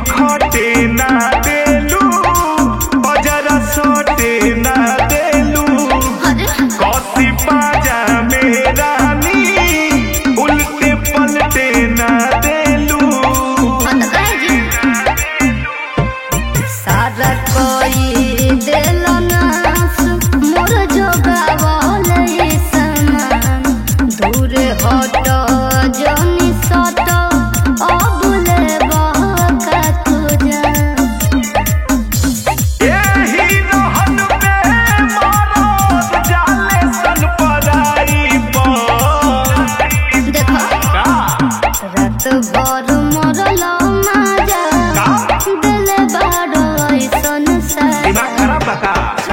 खटे ना देलू बजरा सोटे ना देलू अरे कौसी पाजा में रानी उल्टे पलटे ना देलू बंद कर जी सारा कोई दिल नास मोर जोगावल ये समान दूर हट जनी सट अबुले बका तुझा एही रहन में मरद जाले सन पराई पर देखो का रात भर मरल माजा का? दिल बाड़ ऐसन सा दिमाग खराब बा का